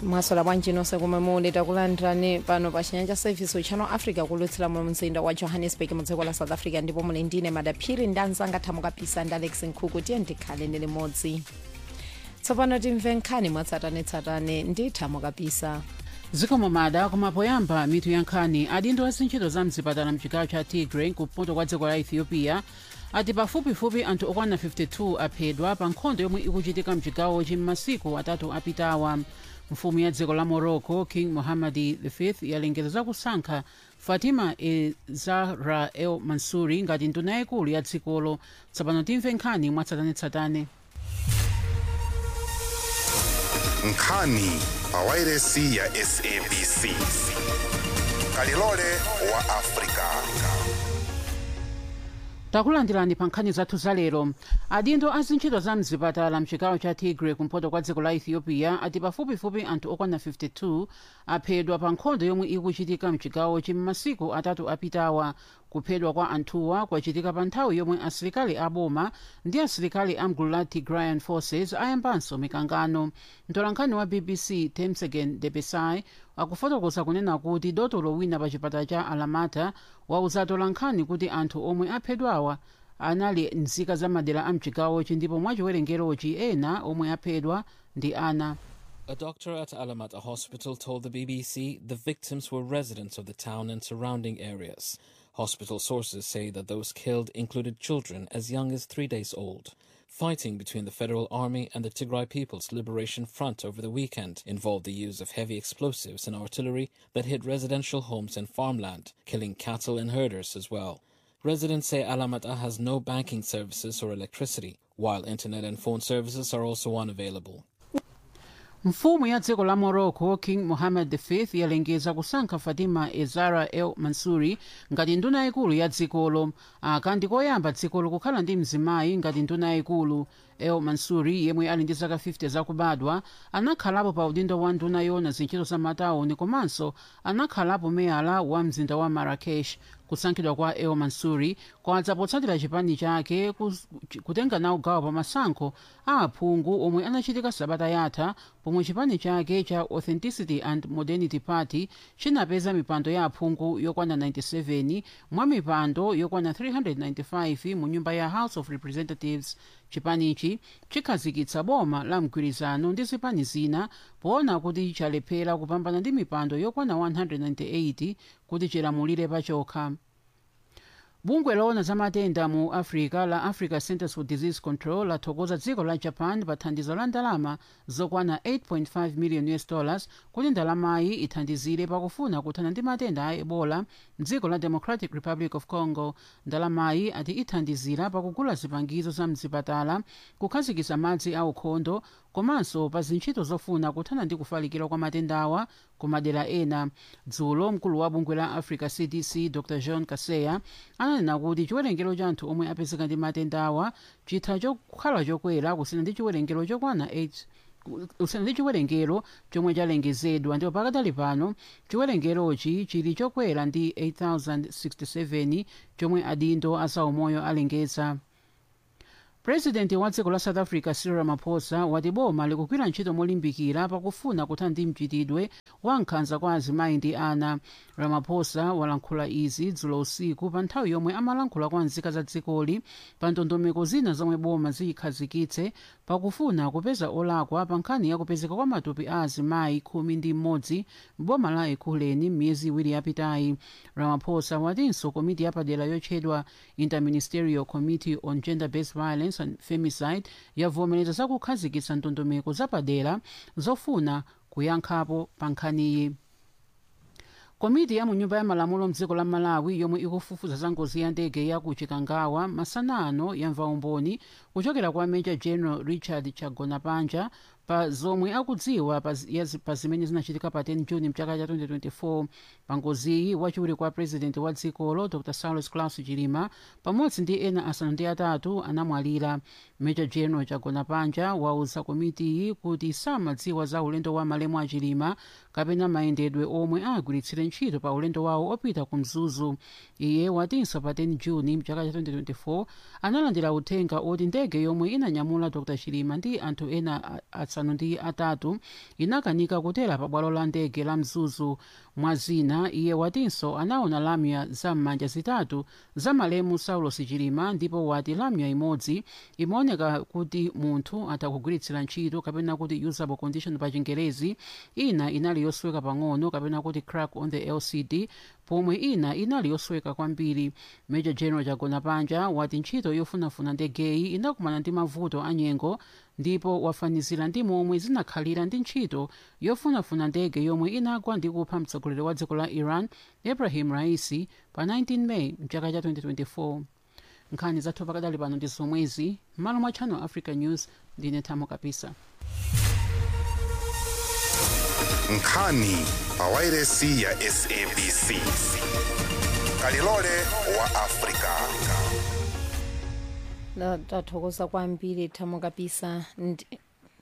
mwasola bwanji nonse komwe muli takulandirani pano pa chinyanja service uchano africa kulutsira mu mzinda wa johannesburg mu dziko la south africa ndipo muli ndine madaphiri ndi anzanga thamukapisa ndi alex nkhuku tiye ndikhale ndi limodzi tsopano timve nkhani mwatsatanetsatane ndi thamukapisa zikomo mada koma poyamba mitu ya nkhani adindo azintchito za mzipatala mchigawo cha tigray kumpoto kwa dziko la ethiopia ati pafupifupi anthu okwana 52 aphedwa pa nkhondo yomwe ikuchitika mchigawochi m'masiku atatu apitawa mfumu ya dziko la morocco king mohammadi v yalengeza zakusankha fatima e zahra el mansuri ngati nduna yayikulu ya dzikolo tsopano timve nkhani mwatsatanetsatane nkhani pawairesi ya sabc kalilole wa afrika takulandirani pa nkhani zathu zalero adindo azintchito za mzipatala mchigawo cha tigray kumpoto kwa dziko la ethiopia ati pafupifupi anthu okwana 52 aphedwa pa nkhondo yomwe ikuchitika mchigawochi m'masiku atatu apitawa kuphedwa kwa anthuwa kwachitika pa nthawi yomwe asilikali aboma ndi asilikali amgulu la tigrayan forces ayambanso mikangano mtolankhani wa bbc temsegen debesai akufotokoza kunena kuti dotolo wina pa chipatala cha alamata wauza atolankhani kuti anthu omwe aphedwawa anali nzika za madera a mchigawochi ndipo mwachiwerengerochi ena omwe aphedwa ndi ana A doctor at Alamata Hospital told the BBC the victims were residents of the town and surrounding areas. Hospital sources say that those killed included children as young as three days old. Fighting between the Federal Army and the Tigray People's Liberation Front over the weekend involved the use of heavy explosives and artillery that hit residential homes and farmland, killing cattle and herders as well. Residents say Alamata has no banking services or electricity, while internet and phone services are also unavailable. mfumu ya dziko la morocco king mohammed v yalengeza kusankha fatima ezara el mansuri ngati nduna yayikulu ya dzikolo aka ndikoyamba dzikolo kukhala ndi mzimayi ngati nduna yayikulu el mansuri yemwe ali ndi zaka 50 zakubadwa anakhalapo pa udindo wa nduna yona zintchito za matawuni komanso anakhalapo meyala wa mzinda wa marrakesh kusankhidwa kwa el mansuri kwadza potsatira chipani chake kutenga nawo gawo pa masankho a aphungu omwe anachitika sabata yatha pomwe chipani chake cha authenticity and modernity party chinapeza mipando ya aphungu yokwana 97 mwa mipando yokwana 395 mu nyumba ya house of representatives chipanichi chikhazikitsa boma la mgwirizano ndi zipani zina poona kuti chalephera kupambana ndi mipando yokwana 198 kuti chilamulire pachokha bungwe loona za matenda mu africa la africa centers for disease control lathokoza dziko la japan pa thandizo la ndalama zokwana 8.5 million us dollars kuti ndalamayi ithandizire pakufuna kuthana ndi matenda a ebola mdziko la democratic republic of congo ndalamayi ati ithandizira pakugula zipangizo za mzipatala kukhazikitsa madzi aukhondo komanso pa zintchito zofuna kuthana ndi kufalikira kwa matendawa ku madera ena dzulo mkulu wa bungwe la africa cdc dr john kaseya ananena kuti chiwerengero cha anthu omwe apezeka ndi matendawa chitha chokhala chokwera kusiyana ndi chiwerengero chokwana 8 kusiyana ndi chiwerengero chomwe chalengezedwa ndipo pakadali pano chiwerengerochi chili chokwera ndi 8067 chomwe adindo azaumoyo alengeza purezidenti wa dziko la south africa cyril ramaphosa wati boma likugwira ntchito molimbikira pakufuna kuthana ndi mchitidwe wa nkhanza kwa azimayi ndi ana ramaphosa walankhula izi dzulo usiku pa nthawi yomwe amalankhula kwa nzika za dzikoli pa ndondomeko zina zomwe boma ziyikhazikitse pakufuna kupeza olakwa pa nkhani ya kupezeka kwa matupi a azimayi khumi ndi mmodzi m'boma la ekhuleni m'miyezi iwiri yapitayi ramaphosa watinso komiti yapadera yotchedwa interministerial committee on gender based violence and femicide yavomereza zakukhazikitsa ndondomeko zapadera zofuna kuyankhapo pa nkhaniyi komiti ya munyumba ya malamulo mdziko la malawi yomwe ikufufuza za ngozi ya ndege ya ku chikangawa masana ano yamva umboni kuchokera kwa major general richard chagonapanja pa zomwe akudziwa pa zi- ya zi- pa zimene zinachitika pa 10 juni mchaka cha 2024 pa ngoziyi wachiwiri kwa president wa dzikolo dr saulos claus chilima pamodzi ndi ena asanu ndi atatu anamwalira major general chagonapanja wauza komitiyi kuti samadziwa za ulendo wa malemu a chilima kapena mayendedwe omwe agwiritsire ntchito pa ulendo wawo opita ku mzuzu iye watinso pa 10 juni mchaka cha 2024 analandira uthenga oti ndege yomwe inanyamula dr chilima ndi anthu ena a- asanu asanu ndi atatu inakanika kutera pa bwalo la ndege la mzuzu mwa zina iye watinso anaona lamya za m'manja zitatu za malemu saulos chilima ndipo wati lamya imodzi imaoneka kuti munthu atha kugwiritsira ntchito kapena kuti usable condition pa chingerezi ina inali yosweka pang'ono kapena kuti crack on the lcd pomwe ina inali yosweka kwambiri major general jagona panja wati ntchito yofunafuna ndegeyi inakumana ndi mavuto anyengo ndipo wafanizira ndi momwe zinakhalira ndi ntchito yofunafuna ndege yomwe inagwa ndi kupha mtsogoleri wa dziko la iran ibrahim raisi pa 19 meyi mchaka cha 2024 nkhani zathu pakadali pano ndi zomwezi m'malo mwa channel africa news ndine thamo kapisa nkhani pa wairesi ya sabc kalilole wa afrika Na- tathokoza kwambiri thamo kapisa ndi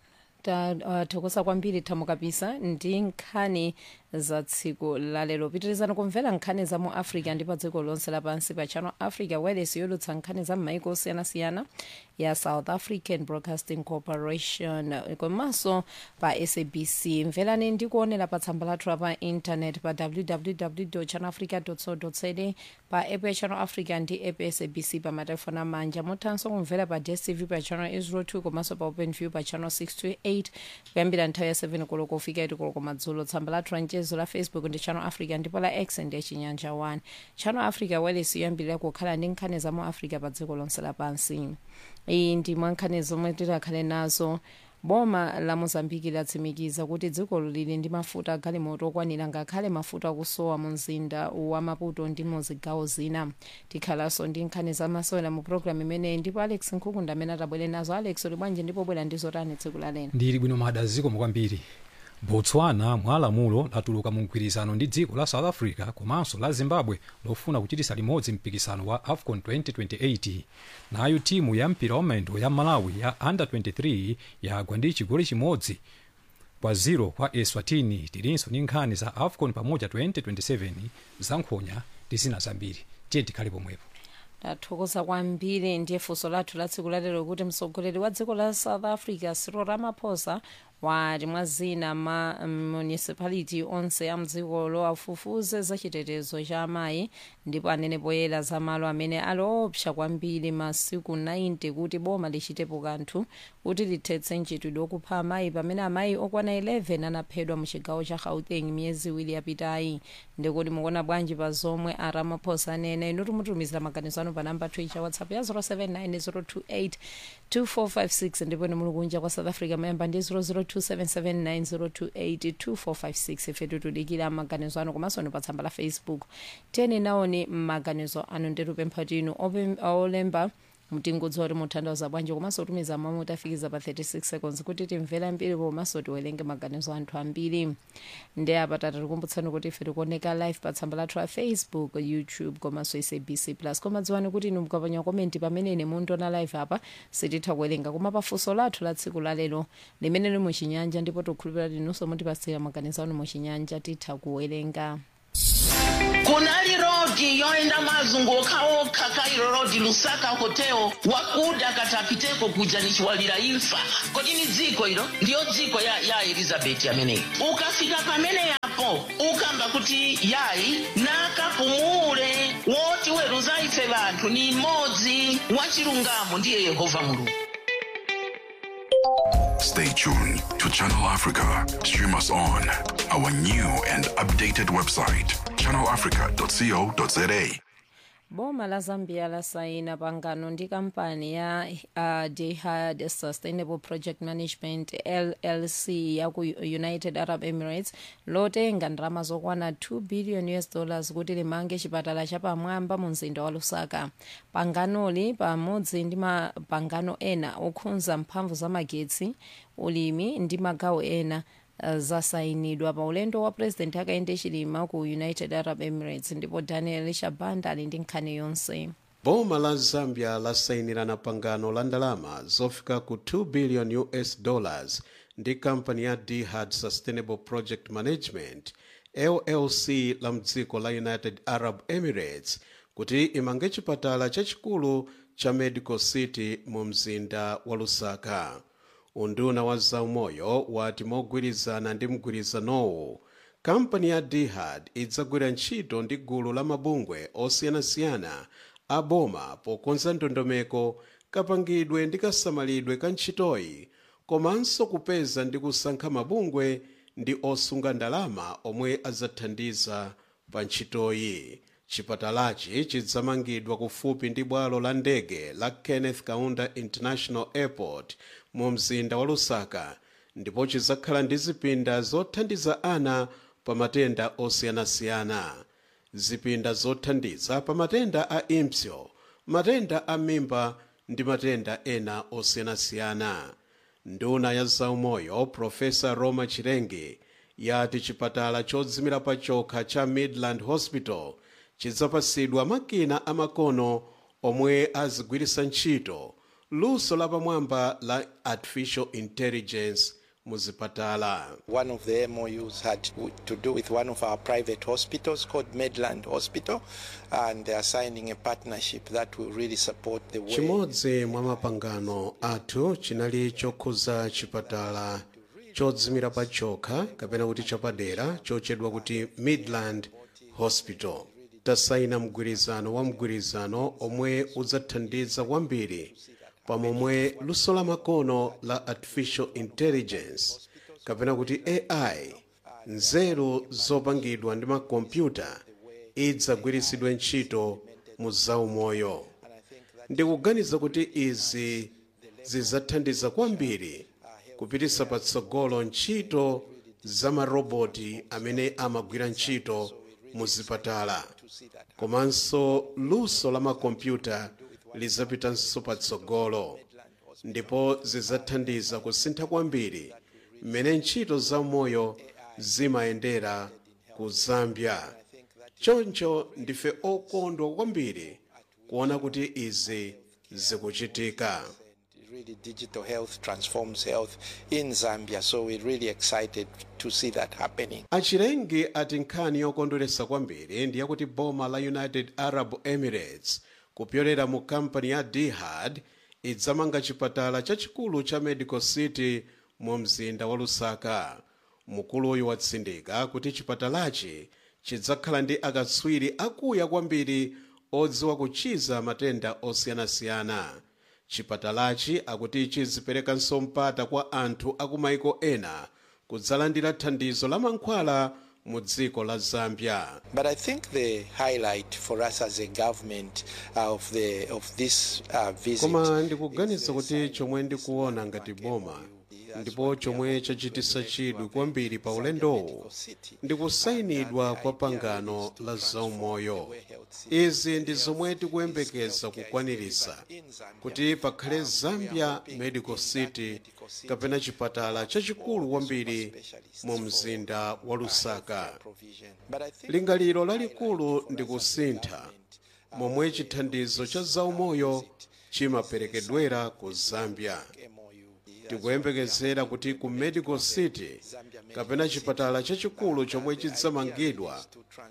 tathokoza kwambiri thamo kapisa ndi nkhani za tsiku lalero pitirizani kumvera nkhani za mu africa ndi pa dziko lonse lapansi pa channel africa wireless yolutsa nkhani za m'maiko osiyanasiyana ya south african broadcasting corporation komanso pa sabc mverani ndi kuonera pa tsamba lathu pa intanet pa www channelafrica co za pa app ya channel africa ndi app ya sabc pa matelefoni amanja muthanso kumvera pa dstv pa channel 02 komanso pa openview pa channel 628 kuyambira nthawi ya 7 koloko kufika 8 koloko madzulo tsamba lathu la mchezo la facebook ndi channel africa ndipo la x ndi chinyanja 1 channel africa wireless yoyambirira kukhala ndi nkhani za mu africa pa dziko lonse lapansi iyi ndi mwa nkhani zomwe tikhale nazo boma la mozambiki latsimikiza kuti dzikolo lili ndi mafuta agalimoto okwanira ngakhale mafuta akusowa mu mzinda wa maputo ndi mu zigawo zina tikhalanso ndi nkhani zamasewera mu programu imeneyi ndipo alex nkhukunda amene atabwere nazo alex uli bwanji ndipo bwera ndi zotani tsiku lalero ndili bwino madaziko kwambiri botswana mwa lamulo latuluka mu mgwirizano ndi dziko la south africa komanso la zimbabwe lofuna kuchitisa limodzi mpikisano wa afcon 2028 nayo timu ya mpira wa maendo ya malawi ya under 23 yagwa ndi chigoli chimodzi kwa 0 kwa eswatini tilinso ndi nkhani za afcon pamoja 2027 za nkhonya ndi zina zambiri tiye tikhale pomwepo tathokoza kwambiri ndiye funso lathu la tsiku lalero kuti mtsogoleri wa dziko la south africa cyril ramaphosa wati mwa zina ma municipality onse a mdzikolo afufuze za chitetezo cha amayi ndipo anene poyera za malo amene ali opsa kwambiri masiku 90 kuti boma lichitepo kanthu kuti lithetse mchitidwe okupha amayi pamene amayi okwana 11 anaphedwa mu chigawo cha gauteng miyezi iwiri yapitayi ndikuti mukuona bwanji pa zomwe a ramaphosa anena inu timutumizira maganizo anu pa namba twitter whatsapp ya 079 028 ndipo inu muli kunja kwa south africa mayamba ndi 0027790282456 ife tikudikira maganizo anu komanso ni pa tsamba la facebook tiyeni naoni maganizo anu nditupempha tinu ope- olemba mtingudzi oti mutanthauza bwanji komanso tumiza mamu tafikiza pa 36 seconds kuti timvere ambiri komanso tiwerenge maganizo anthu ambiri ndi apa tatikumbutsani kuti ife tikuoneka live pa tsamba lathu la facebook youtube komanso sabc plus koma dziwani kuti inu mukapanya komenti pamene ine mundiona live apa sititha kuwerenga koma pafunso lathu la tsiku lalero limene lili muchinyanja ndipo tikhulupirira tinunso mutipasira maganizo anu muchinyanja titha kuwerenga kunali rodi yoenda mazunguka okha kairo rodi lusaka hotel wakuda katapiteko kuja nichiwalira imfa kodi ni dziko ilo ndiyo dziko ya, ya elizabeti ameneyi ukafika pamene yapo ukamba kuti yayi nakapumule woti weruza ife vanthu ni mmodzi wachilungamo ndiye yehova mulungu Stay tuned to Channel Africa. Stream us on our new and updated website, channelafrica.co.za. boma la zambia lasaina pangano ndi kampani ya uh, dehad sustainable project management llc ya ku united arab emirates lotenga ndalama zokwana 2 billion us dollars kuti limange chipatala chapamwamba mu mzinda wa lusaka panganoli pamodzi ndi mapangano ena okhudza mphamvu za magetsi ulimi ndi magawo ena uh, zasayinidwa pa ulendo wa president akayende chilima ku united arab emirates ndipo daniel shabanda ali ndi nkhani yonse boma la zambia lasayinirana pangano la ndalama zofika ku 2 billion us dollars ndi kampani ya dihad sustainable project management llc la mdziko la united arab emirates kuti imange chipatala chachikulu cha medical city mu mzinda wa lusaka unduna wa zaumoyo wati mogwirizana ndi mgwirizanowu kampani ya dihad idzagwira ntchito ndi gulu la mabungwe osiyanasiyana a boma pokonza ndondomeko kapangidwe ndi kasamalidwe ka ntchitoyi komanso kupeza ndi kusankha mabungwe ndi osunga ndalama omwe adzathandiza pa ntchitoyi chipatalachi chidzamangidwa kufupi ndi bwalo la ndege la kenneth kaunda international airport mu mzinda wa lusaka ndipo chidzakhala ndi zipinda zothandiza ana pa matenda osiyanasiyana zipinda zothandiza pa matenda a impsyo matenda a mimba ndi matenda ena osiyanasiyana nduna ya zaumoyo profesa roma chirenge yati chipatala chodzimira pa chokha cha midland hospital chidzapasidwa makina amakono omwe azigwiritsa ntchito luso lapamwamba la artificial intelligence muzipatala One of the MOUs had to- to do with one of our private hospitals called Medland Hospital, and they are signing a partnership that will really support the way. chimodzi mwa mapangano athu chinali chokhuza chipatala chodzimira pa chokha kapena kuti chapadera chochedwa kuti midland hospital tasayina mgwirizano wa mgwirizano omwe udzathandiza kwambiri pamomwe luso la makono la artificial intelligence kapena kuti ai nzeru zopangidwa ndi makompyuta idzagwiritsidwe ntchito mu zaumoyo ndikuganiza kuti izi zidzathandiza kwambiri kupititsa patsogolo ntchito za maroboti amene amagwira ntchito mu zipatala komanso luso la makompyuta lidzapitanso patsogolo ndipo zidzathandiza kusintha kwambiri mmene ntchito zaumoyo zimayendera ku zambia choncho ndife okondwa kwambiri kuona kuti izi zikuchitika Really, digital health transforms health in Zambia, so we're really excited to see that happening. achilengi ati nkhani yokondweretsa kwambiri ndi yakuti boma la united arab emirates kupyolera mu kampani ya dihad idzamanga chipatala chachikulu cha medical city mu mzinda wa lusaka mkuluyu watsindika kuti chipatalachi chidzakhala ndi akatswiri akuya kwambiri odziwa kuchiza matenda osiyanasiyana chipatalachi akuti chiziperekanso mpata kwa anthu akumaiko ena kudzalandira thandizo la mankhwala mu dziko la zambia But I think the highlight for us as a government uh, of the of this uh, visit koma ndikuganiza kuti chomwe ndikuona ngati boma ndipo chomwe chachititsa chidwi kwambiri pa ulendowu ndi kusayinidwa kwa pangano la zaumoyo izi ndi zomwe tikuyembekeza kukwaniritsa kuti pakhale zambia medical city kapena chipatala chachikulu kwambiri mu mzinda wa lusaka lingaliro lalikulu ndi kusintha momwe chithandizo cha zaumoyo chimaperekedwera ku zambia tikuyembekezera kuti ku medical city kapena chipatala chachikulu chomwe chidzamangidwa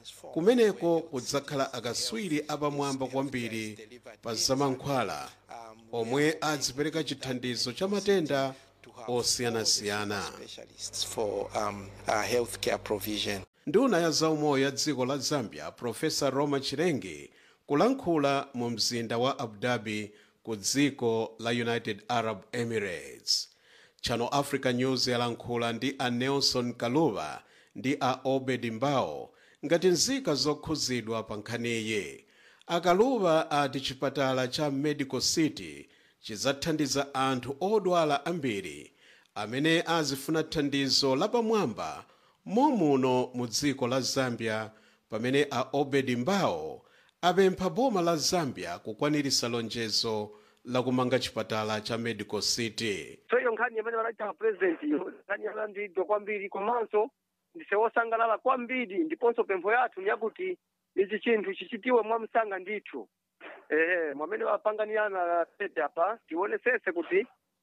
kumeneko kudzakhala akatswiri apamwamba kwambiri pa zamankhwala omwe adzipereka chithandizo cha matenda osiyanasiyana specialists for um, uh, healthcare provision. nduna ya zaumoyo ya dziko la zambia profesa roma chirenge kulankhula mu mzinda wa abu dhabi ku dziko la united arab emirates channel africa news yalankhula ndi a nelson kaluva ndi a obed mbao ngati nzika zokhuzidwa pa nkhaniyi akaluva ati chipatala cha medical city chidzathandiza anthu odwala ambiri amene azifuna thandizo lapamwamba momuno mu dziko la zambia pamene a obed mbao apempha boma la zambia kukwaniritsa lonjezo lakumanga chipatala cha medical city so iyo nkhani imene vanachita president iyo nkhani yalandidwa kwambiri komanso ndise wosangalala kwambiri ndiponso pempho yathu ni yakuti ichi chinthu chichitiwe mwamsanga ndithu ehe mwamene wapanganirana tete apa tionesese kuti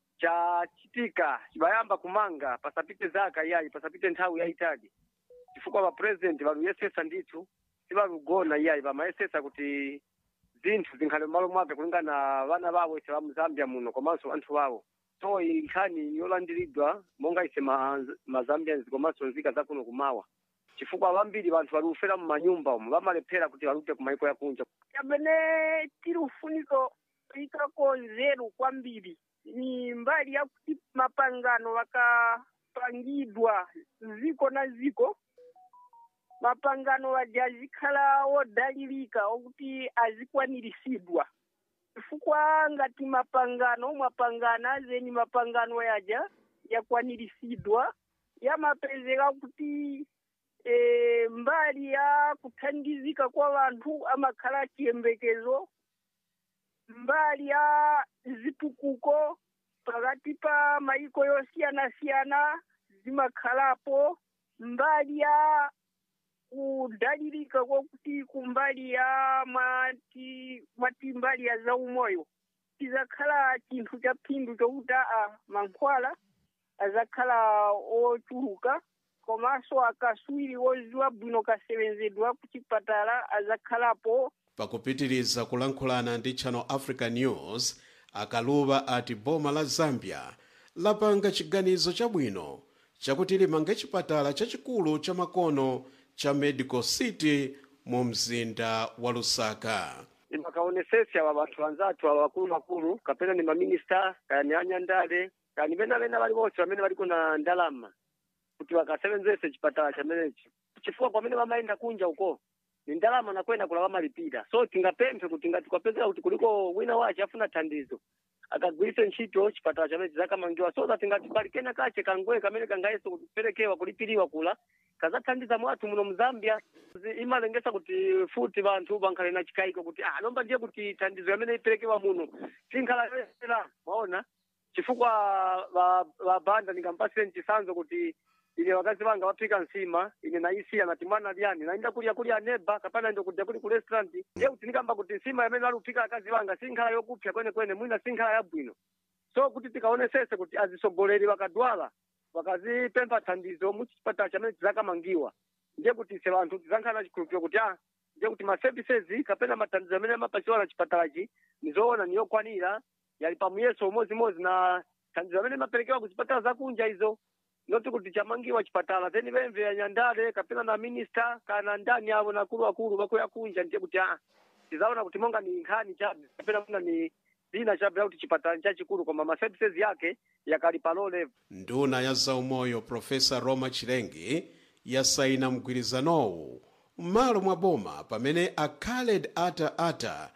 chachitika chibayamba kumanga pasapite zaka iyayi pasapite nthawi yayitali chifukwa va president valuyesesa ndithu sivalugona iyayi vamayesesa kuti zinthu zinkhale m'malo mwake kulingana vana vawo ise va mu zambia muno komanso anthu vawo so iyi nkhani yolandiridwa monga ise ma, mazambians komanso nzika zakuno kumawa chifukwa vambiri vanthu vari kufera mumanyumba umu vamalephera kuti valute kumaiko yakunja chamene tiri ufuniko ikako nzeru kwambiri ni mbali yakuti mapangano vakapangidwa ziko na ziko mapangano aja azikhala wodalirika okuti azikwaniritsidwa chifukwa ngati mapangano mwapangana azeni mapangano yaja yakwaniritsidwa yamapezeka kuti e, mbali ya kuthandizika kwa vanthu amakhala chiyembekezo mbali ya zitukuko pakati pa maiko yosiyana-siyana zimakhalapo mbali ya kudalirika kwakuti kumbali ya mwati mwati mbali ya zaumoyo tizakhala chinthu cha phindu chokuti a mankhwala azakhala ochuluka komanso akaswiri woziwa bwino kasevenzedwa kuchipatala azakhalapo pakupitiriza kulankhulana ndi channel africa news akaluva ati boma la zambia lapanga chiganizo chabwino chakuti limange chipatala chachikulu cha makono cha medical city mu mzinda wa lusaka imakaonesesi awa vanthu vanzathu awa vakulumakulu kapena ni maminista kaya ni anyandale kaya ni venavena vali vonse vamene valiko na ndalama kuti vakasevenzese chipatala chamenechi chifukwa kwamene vamaenda kunja uko ni ndalama nakwenda kula vamalipira so tingapemphe kuti ngati kwapezeka kuti kuliko wina wace afuna thandizo akagwirise ntchito chipatala chamene chizakamangiwa so that ngati pali kena kache kangwe kamene kangayeso kuperekewa kulipiriwa kula kazathandiza mwathu muno muzambia Zi- imalengesa kuti futi vanthu vankhale na chikayiko kuti ah lomba ndiye kuti thandizo yamene iperekewa muno sinkhala yoyera mwaona chifukwa va- vabanda ndingampasire mchisanzo kuti ine wakazi vanga vaphika nsima ine naisiya nati mwana lyani naenda kulya kulya neba kapana ndo kudya kuli ku restaurant ye kuti ndikamba kuti nsima yamene vari kuphika akazi vanga sinkhala yokupsa kwenekwene mwina sinkhala yabwino so kuti tikaonesese kuti azisogoleri vakadwala vakazipempha thandizo muchipatala chamene chizakamangiwa ndiye kuti ise vanthu tizankhala na chikhulupiriro kuti ah ndiye kuti maservices kapena mathandizo amene amapasiwa na chipatalachi nizoona niyokwanira yali pamuyeso umodzi na thandizo amene maperekewa ku zipatala zakunja izo noti kuti chamangiwa chipatala then vemve ya nyandale kapena na minista kana ndani avo na akuluakulu vakuya kunja ndiye kuti ah tizaona kuti monga ni nkhani chabe kapena muna ni lina chabe kuti chipatala chachikulu koma maservices yake yakali pa low level nduna ya zaumoyo profesa roma chilengi yasaina mgwirizanowu m'malo mwa boma pamene a khaled ata ata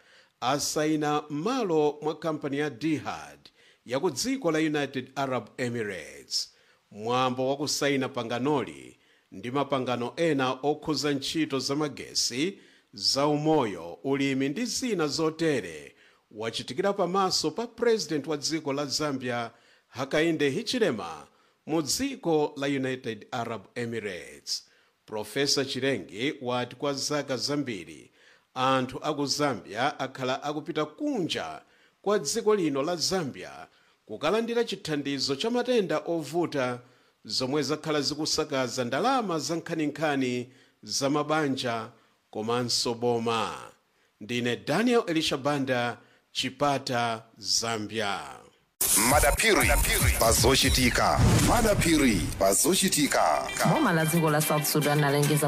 asaina m'malo mwa kampani ya dihad ya ku dziko la united arab emirates mwambo wa kusaina panganoli ndi mapangano ena okhuza ntchito zamagesi zaumoyo ulimi ndi zina zotere wachitikira pamaso pa president wa dziko la zambia hakainde hichilema mu dziko la united arab emirates profesa chilengi wati kwa zaka zambiri anthu aku zambia akhala akupita kunja kwa dziko lino la zambia kukalandira chithandizo cha matenda ovuta zomwe zakhala zikusakaza ndalama za nkhaninkhani za mabanja komanso boma ndine daniel elishabanda chipata zambia madapiri pazochitika madapiri pazochitika boma la dziko la south sudan lalengeza